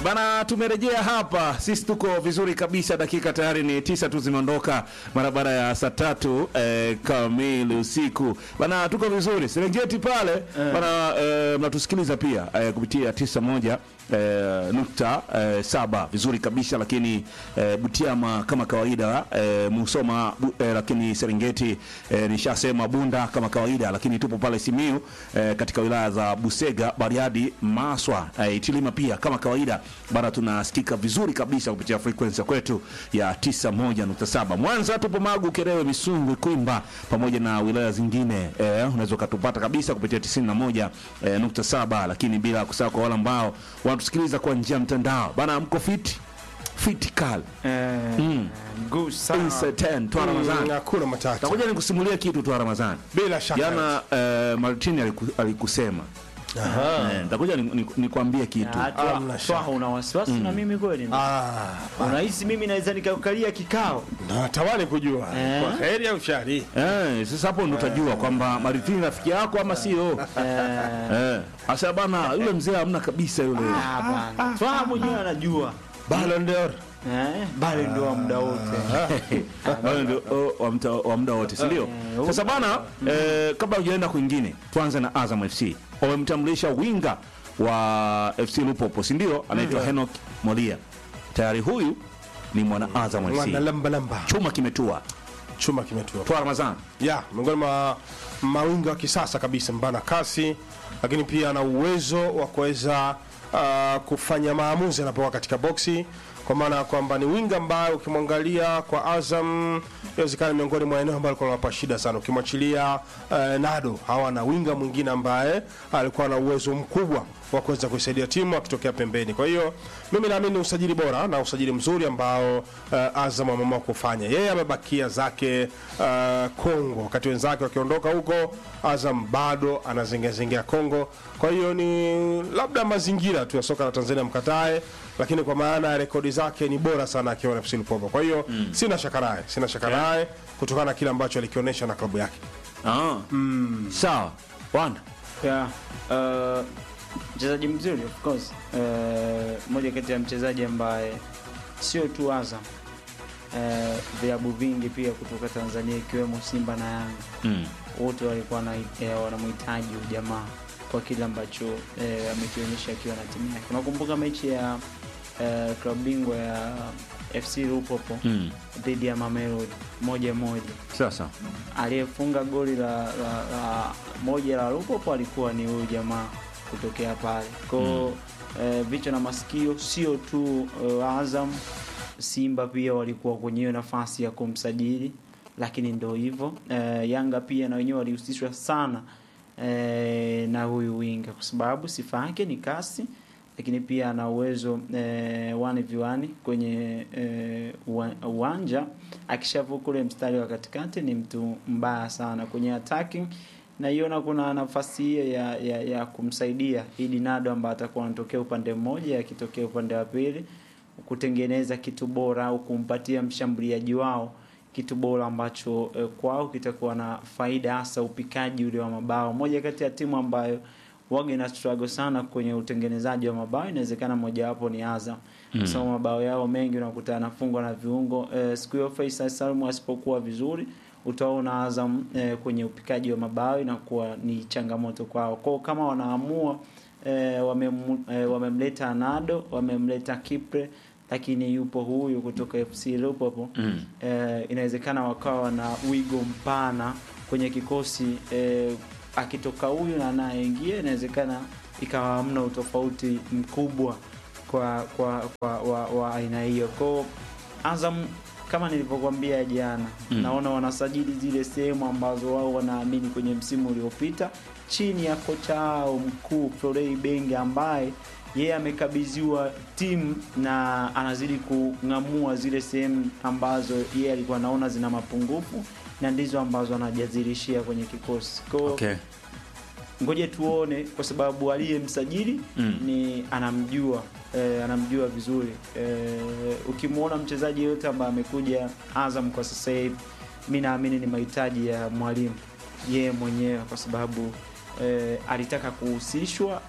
Bana, tumerejea hapa, sisi tuko vizuri kabisa. Dakika tayari ni tisa tu zimeondoka mara baada ya saa tatu eh, kamili usiku bana, tuko vizuri Serengeti pale bana, eh, mnatusikiliza pia eh, kupitia tisa moja eh, nukta eh, saba vizuri kabisa, lakini eh, Butiama kama kawaida eh, Musoma bu, eh, lakini Serengeti eh, nishasema Bunda kama kawaida, lakini tupo pale Simiu eh, katika wilaya za Busega, Bariadi, Maswa eh, Itilima pia kama kawaida bana, tunasikika vizuri kabisa kupitia frequency ya kwetu ya 91.7. Mwanza tupo Magu, Kerewe, Misungwi, Kwimba pamoja na wilaya zingine eh, unaweza ukatupata kabisa kupitia 91.7, lakini bila kusahau kwa wale ambao wanatusikiliza kwa njia ya mtandao bana, mko fit fitikal Mm. Mguu sana. Inside 10 twa Mm, Ramadhani. Hakuna matata. Takuja nikusimulia kitu twa Ramadhani. Bila shaka. Jana eh, Martin aliku, alikusema Aha. eh, nitakuja ni- ni- nikwambie kitu Ah, Twa- Hamna Twaha, shaka. una wasiwasi na mimi kweli? Ah, Unahisi mimi naweza nikakalia kikao? natamani kujua Eh? kwa heri au shari. eh, sasa hapo ndo utajua kwamba Martin rafiki yako ama sio. Eh, Eh, asa bana yule mzee hamna kabisa yule. ah, bana. Twaha mwenyewe anajua. Ballon d'Or. Eh, bali ndo wa muda wote. Wale ndio oh, wa mta- wa muda wote, si ndio? Eh, Sasa bana eh, kabla hujaenda kwingine, tuanze na Azam FC. Wamemtambulisha winga wa FC Lupopo, si ndio? Anaitwa Henok Molia. Tayari huyu ni mwana Azam Mwana FC. lamba lamba. Chuma kimetua. Chuma kimetua. Twa Ramadhani. Ya, miongoni mwa mawinga wa kisasa kabisa, mbana kasi, lakini pia ana uwezo wa kuweza uh, kufanya maamuzi anapokuwa katika boksi, kwa maana ya kwamba ni winga ambaye ukimwangalia kwa Azam inawezekana miongoni mwa eneo ambalo alikuwa anawapa shida sana. Ukimwachilia uh, Nado, hawana winga mwingine ambaye alikuwa na uwezo mkubwa wa kuweza kuisaidia timu akitokea pembeni. Kwa hiyo mimi naamini ni usajili bora na usajili mzuri ambao uh, Azam ameamua kufanya. Yeye amebakia zake uh, Kongo, wakati wenzake wakiondoka huko, Azam bado anazengezengea Kongo. Kwa hiyo ni labda mazingira tu ya soka la Tanzania mkatae, lakini kwa maana ya rekodi zake ni bora sana akiwa na FC Lupopo. Kwa hiyo sina shaka naye, sina shaka naye kutokana na kile ambacho alikionyesha na klabu yake. Ah. Sawa. Wanda. Yeah. Uh, mchezaji mzuri of course. Uh, moja kati ya mchezaji ambaye sio tu Azam uh, vilabu vingi pia kutoka Tanzania ikiwemo Simba na Yanga Mm. wote walikuwa na, eh, wanamhitaji huyu jamaa kwa kile ambacho eh, amekionyesha akiwa na timu yake. Unakumbuka mechi ya eh, klabu bingwa ya FC Lupopo Mm. dhidi ya Mamelodi moja moja Sasa. aliyefunga goli la, la, la moja la Lupopo alikuwa ni huyu jamaa kutokea pale kwao. Eh, vichwa na masikio sio tu eh, Azam, Simba pia walikuwa kwenye hiyo nafasi ya kumsajili, lakini ndo hivyo eh, Yanga pia na wenyewe walihusishwa sana eh, na huyu winga kwa sababu sifa yake ni kasi lakini pia ana uwezo eh, wani viwani kwenye eh, uwa- uwanja. Akishavuka ule mstari wa katikati ni mtu mbaya sana kwenye attacking. Naiona kuna nafasi hiyo ya, ya, ya kumsaidia Idi Nado ambaye atakuwa anatokea upande mmoja akitokea upande wa pili kutengeneza kitu bora au kumpatia mshambuliaji wao kitu bora ambacho eh, kwao kitakuwa na faida hasa upikaji ule wa mabao. Moja kati ya timu ambayo waga ina struggle sana kwenye utengenezaji wa mabao, inawezekana mojawapo ni Azam kwa sababu mabao yao mengi unakuta yanafungwa na viungo. Eh, siku hiyo Faisal Salum asipokuwa vizuri utaona Azam eh, kwenye upikaji wa mabao inakuwa ni changamoto kwao. Kwao kama wanaamua eh, wamem, eh, wamemleta Nado, wamemleta Kipre lakini yupo huyu kutoka FC Lupopo Mm. eh, inawezekana wakawa na wigo mpana kwenye kikosi eh, akitoka huyu na anayeingia inawezekana ikawa hamna utofauti mkubwa kwa kwa, kwa wa, wa aina hiyo kwao Azam kama nilivyokuambia jana Mm. naona wanasajili zile sehemu ambazo wao wanaamini kwenye msimu uliopita chini ya kocha wao mkuu Florei Benge ambaye yeye amekabidhiwa timu na anazidi kung'amua zile sehemu ambazo yeye alikuwa anaona zina mapungufu na ndizo ambazo anajazirishia kwenye kikosi kwao Okay. ngoje tuone kwa sababu aliyemsajili Mm. ni anamjua eh, anamjua vizuri eh, ukimwona mchezaji yote ambaye amekuja Azam kwa sasa hivi mi naamini ni mahitaji ya mwalimu yeye mwenyewe kwa sababu eh, alitaka kuhusishwa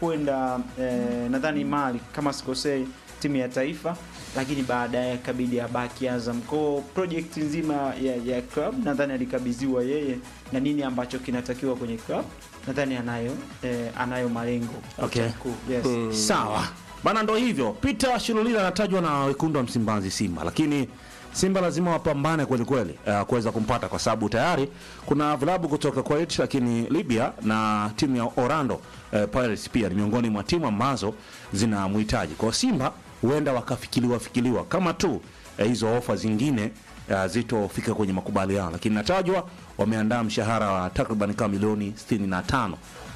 kwenda eh, nadhani Mali kama sikosei, timu ya taifa, lakini baadaye akabidi abaki Azam. Kwa project nzima ya, ya club nadhani alikabidhiwa yeye, na nini ambacho kinatakiwa kwenye club nadhani anayo eh, anayo malengo Okay. Kuu, yes. Sawa bana, ndo hivyo. Peter Shilulila anatajwa na wekundu wa Msimbazi, Simba, lakini Simba lazima wapambane kweli kweli uh, kuweza kumpata kwa sababu tayari kuna vilabu kutoka Kuwait, lakini Libya na timu ya Orlando uh, Pirates pia ni miongoni mwa timu ambazo zinamhitaji. Kwa hiyo Simba huenda wakafikiriwa fikiriwa kama tu uh, hizo ofa zingine uh, zitofika kwenye makubaliano, lakini natajwa wameandaa mshahara wa takriban kama milioni 65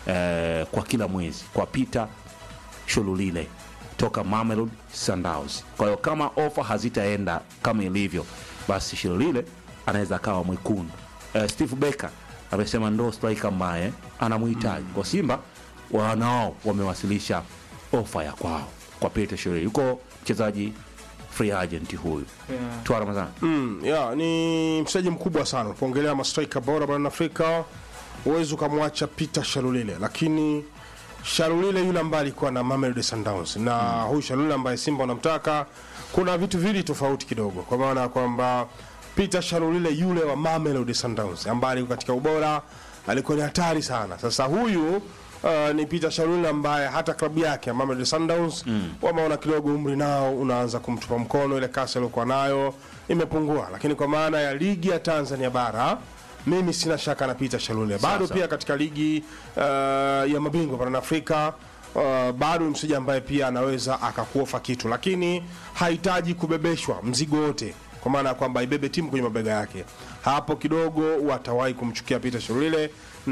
eh, kwa kila mwezi kwa Peter Shululile toka Mamelodi Sundowns. Kwa hiyo kama ofa hazitaenda kama ilivyo, basi Shululile anaweza akawa mwekundu. Eh, Steve Becker amesema ndo striker ambaye anamhitaji kwa Simba. Wanao wamewasilisha ofa ya kwao kwa Peter Shululile, yuko mchezaji free agent huyu Yeah. Twa Ramadhani. Mm, yeah, ni mchezaji mkubwa sana unapoongelea mastrika bora barani Afrika, huwezi ukamwacha Peter Shalulile, lakini Shalulile yule ambaye alikuwa na Mamelodi Sundowns na huyu Shalulile ambaye Simba wanamtaka, kuna vitu viwili tofauti kidogo, kwa maana ya kwamba Peter Shalulile yule wa Mamelodi Sundowns ambaye alikuwa katika ubora alikuwa ni hatari sana. Sasa huyu Uh, ni Peter Shalulile ambaye hata klabu yake ya Mamelodi Sundowns wameona kidogo umri nao unaanza kumtupa mkono, ile kasi aliyokuwa nayo imepungua, lakini kwa maana ya ligi ya Tanzania bara mimi sina shaka na Peter Shalulile bado Sasa. pia katika ligi uh, ya mabingwa barani Afrika uh, bado ni mchezaji ambaye pia anaweza akakuofa kitu, lakini hahitaji kubebeshwa mzigo wote, kwa maana ya kwamba ibebe timu kwenye mabega yake. Hapo kidogo watawahi kumchukia Peter Shalulile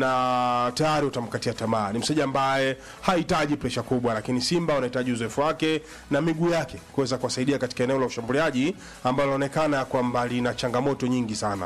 na tayari utamkatia tamaa. Ni mchezaji ambaye hahitaji presha kubwa, lakini Simba wanahitaji uzoefu wake na miguu yake kuweza kuwasaidia katika eneo la ushambuliaji ambalo linaonekana kwamba lina changamoto nyingi sana.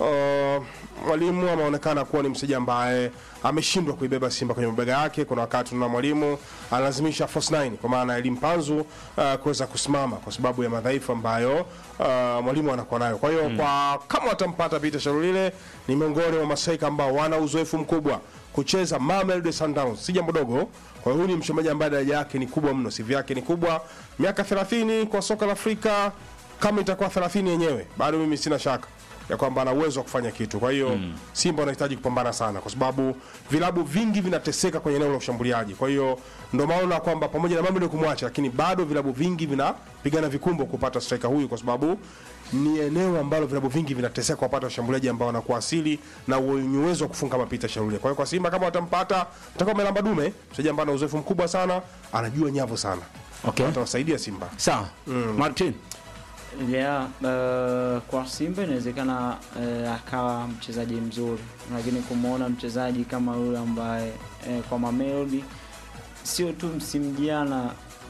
Uh, mwalimu ameonekana kuwa ni mchezaji ambaye ameshindwa kuibeba Simba kwenye mabega yake. Kuna wakati tunaona mwalimu analazimisha force nine kwa maana ya elimu panzu uh, kuweza kusimama kwa sababu ya madhaifu ambayo uh, mwalimu anakuwa nayo. Kwa hiyo kwa kama watampata Peter Shalulile ni miongoni mwa masaika ambao wana uzoefu mkubwa kucheza Mamelodi Sundowns, si jambo dogo. Kwa hiyo huyu ni mchezaji ambaye daraja yake ni kubwa mno, CV yake ni kubwa, miaka 30 kwa soka la Afrika. Kama itakuwa 30 yenyewe, bado mimi sina shaka ya kwamba ana uwezo wa kufanya kitu. Kwa hiyo Simba wanahitaji kupambana sana, kwa sababu vilabu vingi vinateseka kwenye eneo la ushambuliaji. Kwa hiyo ndio maana kwamba pamoja na Mamelodi kumwacha, lakini bado vilabu vingi vinapigana vikumbo kupata striker huyu, kwa sababu ni eneo ambalo vilabu vingi vinateseka kupata washambuliaji ambao wanakuwa asili na wenye uwezo wa kufunga mapita Shalulile. Kwa hiyo kwa Simba kama watampata, atakuwa melamba dume, mchezaji ambaye ana uzoefu mkubwa sana, anajua nyavu sana, Okay. atawasaidia Simba. Sawa. Martin. Yeah, uh, kwa Simba inawezekana uh, akawa mchezaji mzuri, lakini kumwona mchezaji kama yule ambaye uh, kwa Mamelodi sio tu msimu jana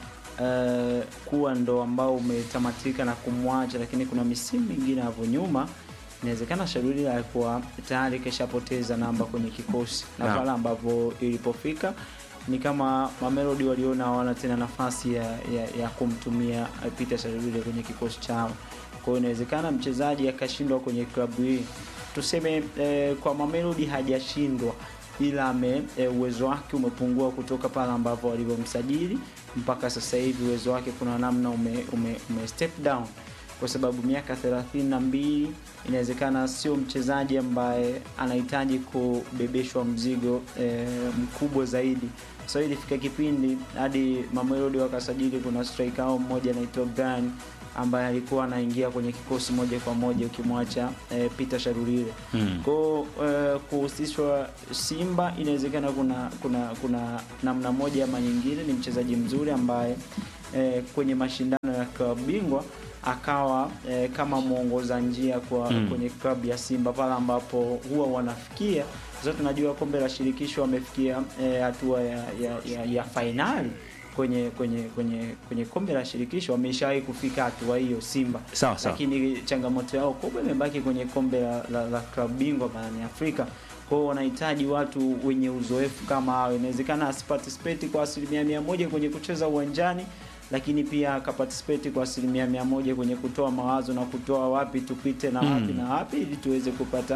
uh, kuwa ndo ambao umetamatika na kumwacha, lakini kuna misimu mingine hapo nyuma inawezekana Shaluli alikuwa tayari keshapoteza namba kwenye kikosi na Naam. pale ambapo ilipofika ni kama Mamelodi waliona hawana tena nafasi ya, ya, ya kumtumia eh, Peter Shaluli kwenye kikosi chao. Kwa hiyo inawezekana mchezaji akashindwa kwenye klabu hii, tuseme eh, kwa Mamelodi hajashindwa ila ame eh, uwezo wake umepungua kutoka pale ambapo walivyomsajili mpaka sasa hivi uwezo wake kuna namna ume, ume, ume step down kwa sababu miaka thelathini na mbili inawezekana sio mchezaji ambaye anahitaji kubebeshwa mzigo eh, mkubwa zaidi. So ilifika kipindi hadi Mamelodi wakasajili, kuna striker wao mmoja anaitwa Brian ambaye alikuwa anaingia kwenye kikosi moja kwa moja ukimwacha eh, Peter Sharulile Mm. kwao eh, kuhusishwa Simba inawezekana kuna kuna kuna namna moja ama nyingine, ni mchezaji mzuri ambaye eh, kwenye mashindano ya klabu bingwa akawa eh, kama mwongoza njia kwa Mm. kwenye klabu ya Simba pale ambapo huwa wanafikia sasa. Tunajua kombe la shirikisho wamefikia eh, hatua ya, ya, ya, ya fainali kwenye kwenye kwenye kwenye kombe la shirikisho wameshawahi kufika hatua hiyo Simba Sawa sawa. lakini changamoto yao kubwa imebaki kwenye kombe la, la, la klabu bingwa barani Afrika. Kwa hiyo wanahitaji watu wenye uzoefu kama hao. Inawezekana asiparticipate kwa asilimia mia moja kwenye kucheza uwanjani, lakini pia akaparticipate kwa asilimia mia moja kwenye kutoa mawazo na kutoa wapi tupite na wapi Mm. na wapi ili tuweze kupata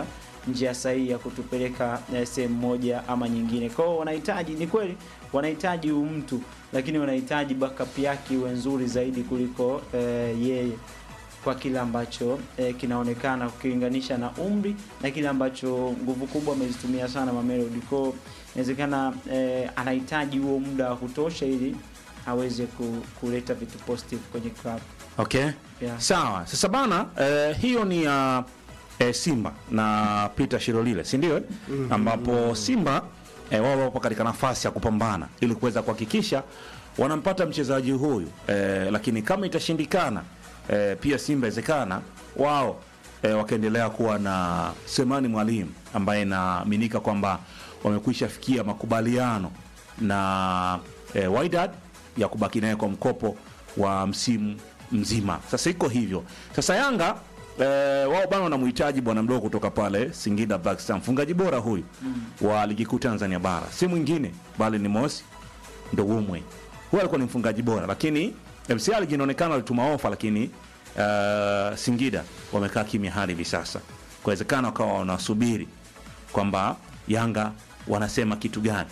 njia sahihi ya kutupeleka eh, sehemu moja ama nyingine. Kwa hiyo wanahitaji, ni kweli wanahitaji huyu mtu, lakini wanahitaji backup yake iwe nzuri zaidi kuliko eh, yeye kwa kile ambacho eh, kinaonekana ukilinganisha na umri na kile ambacho nguvu kubwa amezitumia sana Mamelodi. Kwa hiyo inawezekana eh, anahitaji huo muda wa kutosha ili aweze ku, kuleta vitu positive kwenye club. Okay. Yeah. Sawa. Sasa bana eh, hiyo ni ya eh, Simba na Peter Shirolile, si ndio? eh? Ambapo Simba eh, wao wapo katika nafasi ya kupambana ili kuweza kuhakikisha wanampata mchezaji huyu eh, lakini kama itashindikana eh, pia Simba inawezekana wao eh, wakaendelea kuwa na Semani Mwalimu ambaye inaaminika kwamba wamekwisha fikia makubaliano na eh, Wydad ya kubaki naye kwa mkopo wa msimu mzima. Sasa iko hivyo. Sasa Yanga eh, wao bana wanamhitaji bwana mdogo kutoka pale Singida Black Stars, mfungaji bora huyu wa ligi kuu Tanzania bara, si mwingine bali ni Mosi Ndowumwe. Huyu alikuwa ni mfungaji bora, lakini MCL inaonekana walituma ofa, lakini uh, Singida wamekaa kimya hadi hivi sasa. Kuwezekana wakawa wanasubiri kwamba Yanga wanasema kitu gani.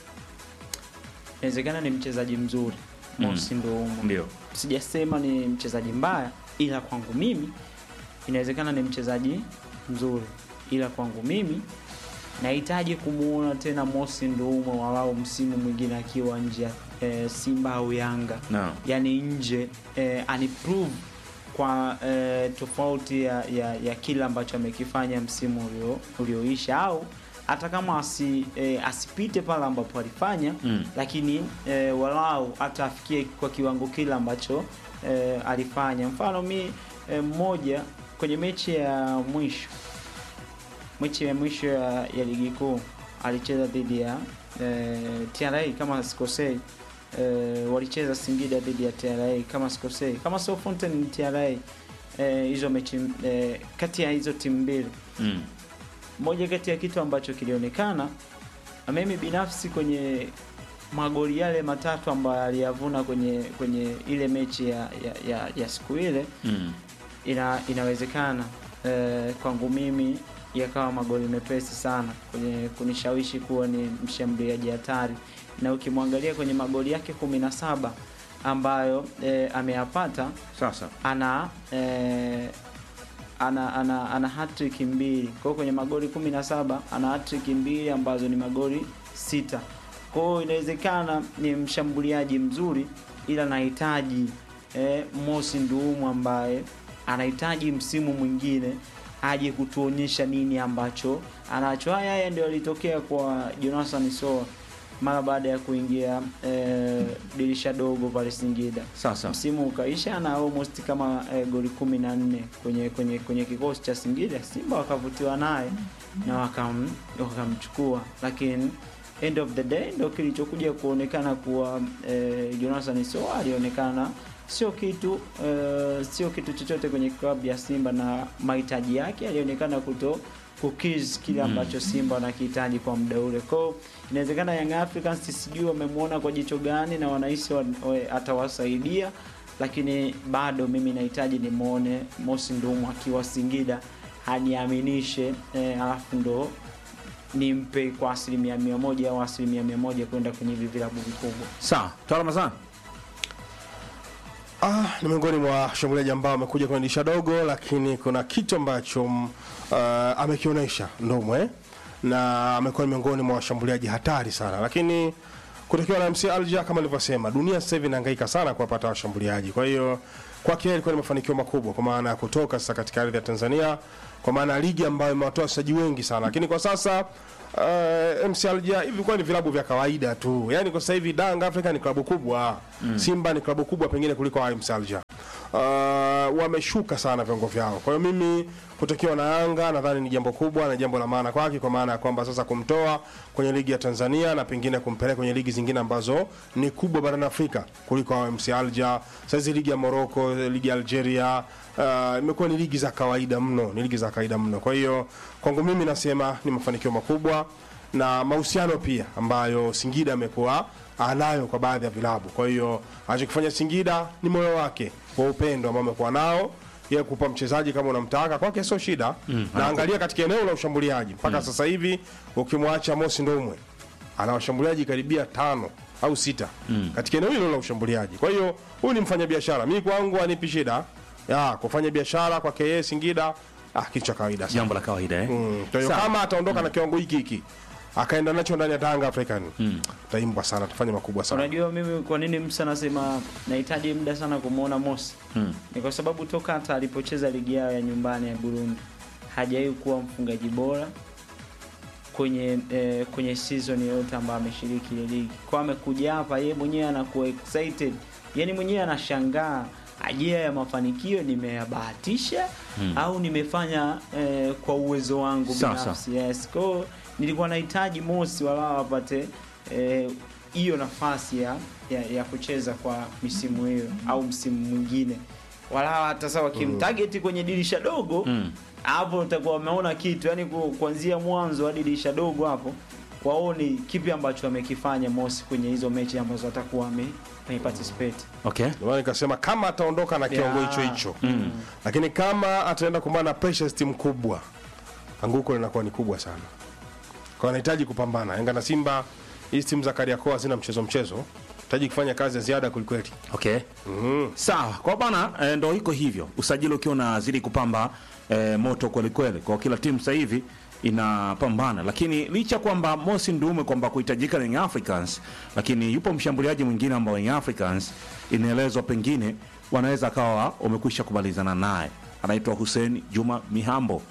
Inawezekana ni mchezaji mzuri Mosi Ndoumu. Ndio. Sijasema ni mchezaji mbaya, ila kwangu mimi inawezekana ni mchezaji mzuri, ila kwangu mimi nahitaji kumuona tena Mosi Ndoumu walau msimu mwingine akiwa nje ya eh, Simba au Yanga Naam. yani nje eh, aniprove kwa eh, tofauti ya, ya, ya kile ambacho amekifanya msimu ulio ulioisha au hata kama asi, eh, asipite pale ambapo alifanya Mm. lakini eh, walau hata afikie kwa kiwango kile ambacho eh, alifanya. Mfano mi eh, mmoja kwenye mechi ya mwisho mechi ya mwisho ya, ya ligi kuu alicheza dhidi ya eh, TRA kama sikosei eh, walicheza Singida dhidi ya TRA kama sikosei, kama sio Fountain ni TRA eh, hizo mechi eh, kati ya hizo timu mbili Mm. moja kati ya kitu ambacho kilionekana na mimi binafsi kwenye magoli yale matatu ambayo aliyavuna kwenye kwenye ile mechi ya, ya, ya, ya siku ile Mm. ina, inawezekana eh, kwangu mimi yakawa magoli mepesi sana kwenye kunishawishi kuwa ni mshambuliaji hatari, na ukimwangalia kwenye magoli yake kumi na saba ambayo eh, ameyapata Sasa ana eh, ana ana, ana hat-trick mbili. Kwa hiyo kwenye magoli 17 ana hat-trick mbili ambazo ni magoli sita. Kwa hiyo inawezekana ni mshambuliaji mzuri ila anahitaji eh, Mosi Nduumu ambaye anahitaji msimu mwingine aje kutuonyesha nini ambacho anacho. Haya haya ndio yalitokea kwa Jonathan Soa mara baada ya kuingia eh, dirisha dogo pale Singida sasa msimu ukaisha na almost kama eh, goli kumi na nne kwenye kwenye kwenye kikosi cha Singida. Simba wakavutiwa naye na wakam, wakamchukua, lakini end of the day ndo kilichokuja kuonekana kuwa eh, Jonathan Soa alionekana sio kitu eh, sio kitu chochote kwenye klabu ya Simba na mahitaji yake alionekana kuto kukiz kile ambacho Simba wanakihitaji kwa muda ule. Kwa hiyo inawezekana Young Africans sijui wamemwona kwa jicho gani na wanahisi wa- wa- atawasaidia, lakini bado mimi nahitaji nimwone Mosi Ndumu akiwa Singida aniaminishe, eh, alafu ndo nimpe kwa asilimia mia moja au asilimia mia moja kwenda kwenye hivi vilabu vikubwa. sawa, Tawala Mazani. Ah, ni miongoni mwa washambuliaji ambao wamekuja kwenye dirisha dogo, lakini kuna kitu ambacho mm, ah, amekionyesha Ndomwe na amekuwa ni miongoni mwa washambuliaji hatari sana, lakini kutokea na MC Alger kama nilivyosema, dunia sasa hivi inahangaika sana kuwapata washambuliaji. Kwa hiyo kwake yeye ilikuwa ni mafanikio makubwa, kwa maana ya kutoka sasa katika ardhi ya Tanzania, kwa maana ya ligi ambayo imewatoa wachezaji wengi sana, lakini kwa sasa uh, MC Alger hivi kwa ni vilabu vya kawaida tu, yani kwa sasa hivi Dang Africa ni klabu kubwa Simba ni klabu kubwa pengine kuliko MC Alger. Uh, wameshuka sana viwango vyao. Kwa hiyo mimi kutokiwa na Yanga nadhani ni jambo kubwa na jambo la maana kwake, kwa maana ya kwamba sasa kumtoa kwenye ligi ya Tanzania na pengine kumpeleka kwenye ligi zingine ambazo ni kubwa barani Afrika kuliko MC Alger. Sasa hizi ligi ya Morocco, ligi ya Algeria uh, imekuwa ni ligi za kawaida mno, ni ligi za kawaida mno. Kwa hiyo kwangu mimi nasema ni mafanikio makubwa na mahusiano pia ambayo Singida amekuwa anayo kwa baadhi ya vilabu. Kwa hiyo anachokifanya Singida ni moyo wake wa upendo ambao amekuwa nao yeye kupa mchezaji kama unamtaka kwake sio shida na angalia katika eneo la ushambuliaji mpaka sasa hivi ukimwacha Mosi Ndomwe ana washambuliaji karibia tano au sita katika eneo hilo la ushambuliaji kwa hiyo huyu ni mfanyabiashara mi kwangu anipi shida ya kufanya biashara kwa KS Singida ah, kitu cha kawaida sana jambo la kawaida eh? Mm, kwa hiyo Sawa. kama ataondoka na kiwango hiki hiki akaenda nacho ndani ya Tanga African taimbwa sana tufanye makubwa sana Unajua mimi kwa nini Musa anasema nahitaji muda sana kumwona Mosi Mm. ni kwa sababu toka hata alipocheza ligi yao ya nyumbani ya Burundi hajawahi kuwa mfungaji bora kwenye eh, kwenye season yote ambayo ameshiriki ile ligi. Kwa amekuja hapa yeye mwenyewe anakuwa excited, yani mwenyewe anashangaa ajia ya mafanikio nimeyabahatisha au nimefanya eh, kwa uwezo wangu Sawa, binafsi. Yes, kwa hiyo nilikuwa nahitaji Mosi walao apate eh, hiyo nafasi ya, ya, ya kucheza kwa misimu hiyo au msimu mwingine wala hata sasa wakimtarget kwenye dirisha dogo hapo utakuwa wameona kitu yani ku- kuanzia mwanzo hadi dirisha dogo hapo waone kipi ambacho amekifanya Mosi kwenye hizo mechi ambazo atakuwa ame ameparticipate okay Ndio maana nikasema kama ataondoka na kiwango Yeah. hicho hicho lakini kama ataenda kumbana na pressure team kubwa anguko linakuwa ni kubwa sana kwa anahitaji kupambana Yanga na Simba hizi timu za Kariakoo hazina mchezo mchezo hitaji kufanya kazi ya ziada kulikweli okay sawa kwa bana e, ndo iko hivyo usajili ukiwa unazidi kupamba e, moto kwelikweli kwa kila timu sasa hivi inapambana lakini licha kwamba mosi ndume kwamba kuhitajika na Young africans lakini yupo mshambuliaji mwingine ambao Young africans inaelezwa pengine wanaweza akawa wamekwisha kumalizana naye anaitwa hussein juma mihambo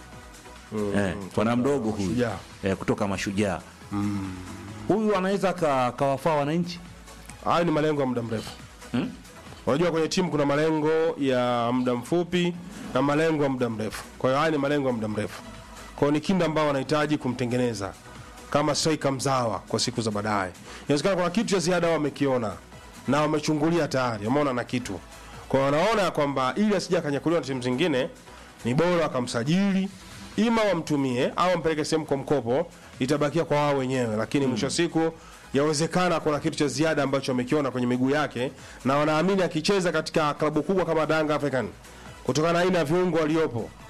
eh, bwana mdogo huyu Mashujaa. eh, kutoka mashujaa huyu anaweza aka- akawafaa wananchi hayo ni malengo ya muda mrefu Hmm? unajua kwenye timu kuna malengo ya muda mfupi na malengo ya muda mrefu kwa hiyo haya ni malengo ya muda mrefu kwa hiyo ni kinda ambao wanahitaji kumtengeneza kama striker mzawa kwa siku za baadaye inawezekana kuna kitu cha ziada wamekiona na wamechungulia tayari wameona na kitu kwa hiyo wanaona kwamba ili asija akanyakuliwa na timu zingine ni bora wakamsajili ima wamtumie au wampeleke sehemu kwa mkopo itabakia kwa wao wenyewe lakini mwisho wa siku yawezekana kuna kitu cha ziada ambacho wamekiona kwenye miguu yake na wanaamini akicheza katika klabu kubwa kama Yanga African kutokana na aina ya viungo waliopo